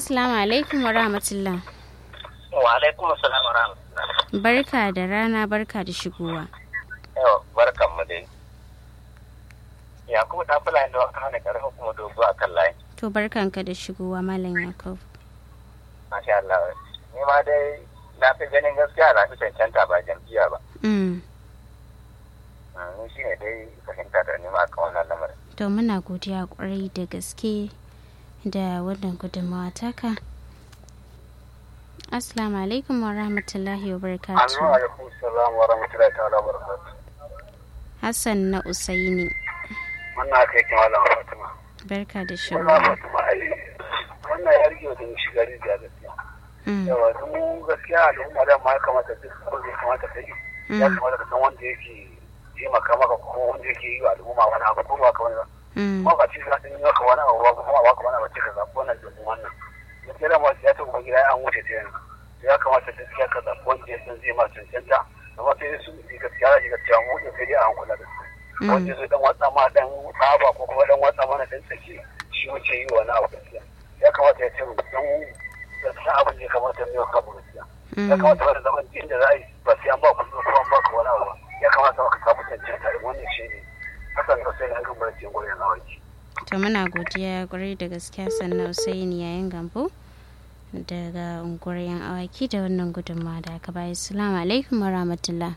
Assalamu alaikum wa rahmatullah. Wa alaikum assalam wa rahmatullah. Barka da rana barka da shigowa. Yau barkan mu dai. Ya kuma ta fula da waka hana karfa kuma dogo a kan layi. To barkanka da shigowa Malam Yakub. Masha Allah. Ni ma dai na fi ganin gaskiya na fi cancanta ba jam'iyya ba. Mm. Ni shi ne dai fahimta da nima kan wannan lamarin. To muna godiya kwarai da gaske da wannan gudunmawa taka. Assalamu alaikum wa rahmatullahi wa barakatuh. alaikum salam wa rahmatullahi ta'ala wa barakatuh. Hassan na Usaini. Wannan aka yake malam Fatima. Barka da Wannan shigowa. Fatima ai wannan ya rige da shiga rijiya gaskiya. Mm. Yawa mu gaskiya al'umma da ma ya kamata duk abin da ya kamata ta yi. Ya Mm. kamata ka san wanda yake taimaka maka ko wanda yake yi wa al'umma wani abu ko ba ka wani ba. Mm. Kuma ba ce za ta yi maka wani abu ba kuma ba ka wani abu ce ka zaɓi wannan domin wannan. Gaskiya da ma ya ta ubangida ya an wuce ta yanzu. Ya kamata gaskiya ka zaɓi wanda ya san zai ma cancanta. Amma sai su gaskiya za ki ga cewa mu ɗin sai dai a hankula da su. wanda zai dan watsa ma dan tsaba ko kuma dan watsa mana dan tsaki shi wuce yi wani abu gaskiya ya kamata ya ce mu dan gaskiya abin da ya kamata mu yi wa kanmu gaskiya ya Mm. kamata wani zaman inda za a yi ba sai an ba ku ko an ba ku wani abu ba ya kamata ka samu cancanta da wannan shi ne hakan da sai an gama da cikin gurin awaki To muna godiya kwarai da gaskiya sannan Usaini yayin gambo daga unguwar yan awaki da wannan gudunmawa da aka bayi. Assalamu alaikum wa rahmatullah.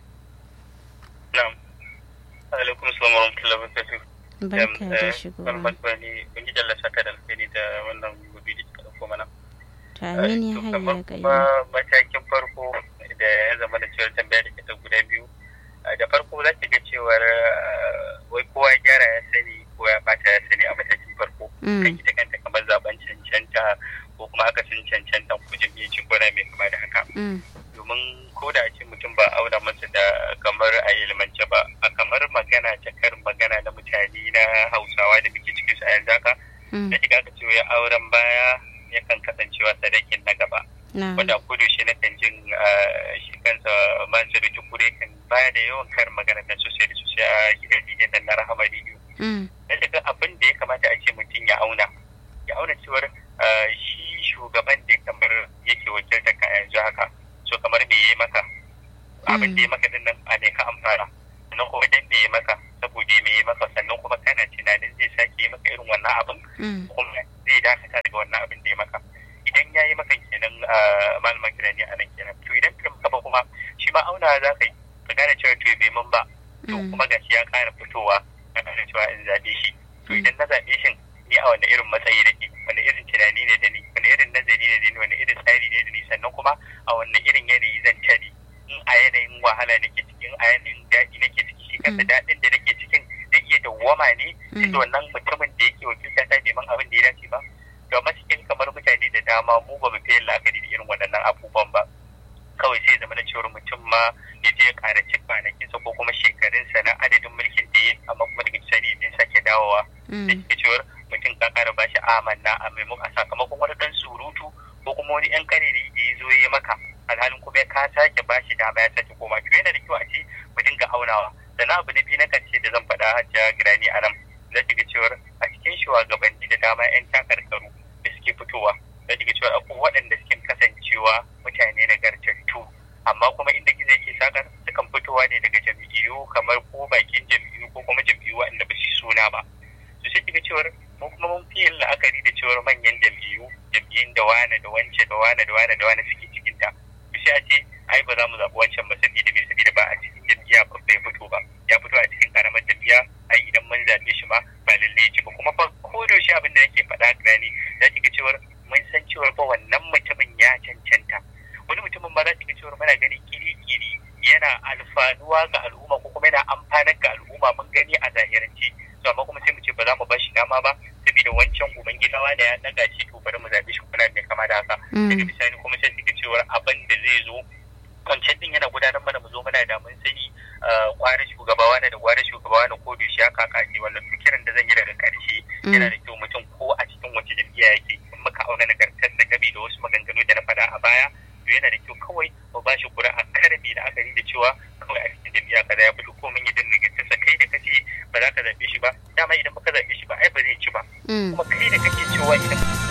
na'am alaikum assalam wa rahmatullahi wa barakatuh Barka da shigowa. bani kun ji dalla saka da alheri da wannan gobe da kika dauko mana To amin ya To, hayya kamar ga kuma matakin farko da ya zama da cewar tambaya da ke ta guda biyu a da farko za ki ga cewar uh, wai kowa ya gyara ya sani ko ya bata ya sani a matakin farko kan Mm. ita kanta kamar zaben cancanta ko kuma aka sun cancanta ko jam'iyyar ko mai kama da haka Mm. domin ko da a ce mutum ba auna masa da kamar a ilmance ba a kamar magana ta karin magana na mutane na hausawa da muke cikin su a yanzu haka Mm. da shiga ka ce wai auren baya yakan kasancewa sadakin na gaba Na. wanda kudu shi na kan jin ah, shi kansa masu tukure kan baya da yawan karin magana na sosai da sosai a gidan gidan nan na rahama rediyo Mm. da daga abin da ya kamata a ce mutum ya auna ya auna cewar ah, shi shugaban da kamar yake wakiltar ka yanzu haka so kamar me ya maka abin da ya maka din nan a ne ka amfana sannan kuma dan me ya maka saboda me ya maka sannan kuma kana tunanin zai sake yi maka irin wannan abin Mm. kuma zai dakata daga wannan abin da ya maka idan ya yi maka kenan malaman kirani a nan kenan to idan ka maka ba kuma shi ma auna za ka yi ka gane cewa to bai mun ba to Mm. kuma gashi ya ƙara fitowa ka gane cewa in zaɓe shi to idan na zaɓe shi ni a wani irin matsayi nake wani irin tunani ne da ni wani irin nazari ne da ni wani irin tsari ne da ni sannan kuma a wani irin yanayi zan tare in a yanayin wahala nake ciki in a yanayin daɗi nake ciki shi kansa Mm. daɗin da nake cikin zai iya dawwama ne Mm. inda wannan mutumin da yake wakilta ta neman abin da ya dace ba to amma cikin kamar mutane da dama mu ba mu fi yin la'akari da irin waɗannan abubuwan ba kawai sai zama na cewar mutum ma ya je ya ƙara cin kwanakinsa ko kuma shekarunsa na adadin mulkin da ya yi amma kuma daga bisani zai sake dawowa da Mm. ke cewar mutum ka ƙara bashi amanna a maimakon a sakamakon wani ɗan surutu ko kuma wani ƴan ƙarere da ya zo ya yi maka alhalin kuma ka sake bashi dama ya sake koma to yana da kyau a ce mu dinga aunawa sannan abu na biyu na ƙarshe da zan faɗa hajjiya girani a nan za ki ga cewar a cikin shugabanni da dama 'yan takarkaru da suke fitowa za ki ga cewar akwai waɗanda suke kasancewa mutane nagartattu amma kuma inda gizo yake sakar sukan fitowa ne daga jam'iyyu kamar ko bakin jam'iyyu ko kuma jam'iyyu waɗanda ba su yi suna ba to sai kiga cewar mu kuma mun fi yin la'akari da cewar manyan jam'iyyu jam'iyyun da wane da wance da wane da wane da wane suke cikin ta to sai a ce ai ba za mu zaɓi wancan ba saboda me saboda ba a cikin jam'iyya ba bai fito ba ya fito a cikin karamar jam'iyya ai idan mun zaɓe shi ma ba lallai ya ci ba kuma fa ko da yaushe abin da nake faɗa gani za ki ga cewar mun san cewar fa wannan mutumin ya cancanta wani mutumin ma za ki ga cewar muna gani kiri-kiri yana alfanuwa ga al'umma ko kuma yana amfanar ga al'umma mun gani a zahirance to amma kuma sai mu ce ba za mu ba shi dama ba saboda wancan ubangidawa da ya daga shi to bari mu zaɓe shi kuna mai kama da haka daga bisani kuma sai ki ga cewar abin da zai zo wancan din yana gudanar mana mu zo muna da mun sani kwanan shugaba wani da kwanan shugaba wani ko da shi ya kakace wannan fikirin da zan yi daga karshe yana da kyau mutum ko a cikin wace jam'iyya yake in muka auna nagartar da gabi da wasu maganganu da na faɗa a baya to yana da kyau kawai mu ba shi kura a karami da akari da cewa kawai a cikin jam'iyya kaza ya fito ko mun yi din nagartarsa kai da kace ba za ka zaɓe shi ba dama idan baka zaɓe shi ba ai ba zai ci ba kuma kai da kake cewa idan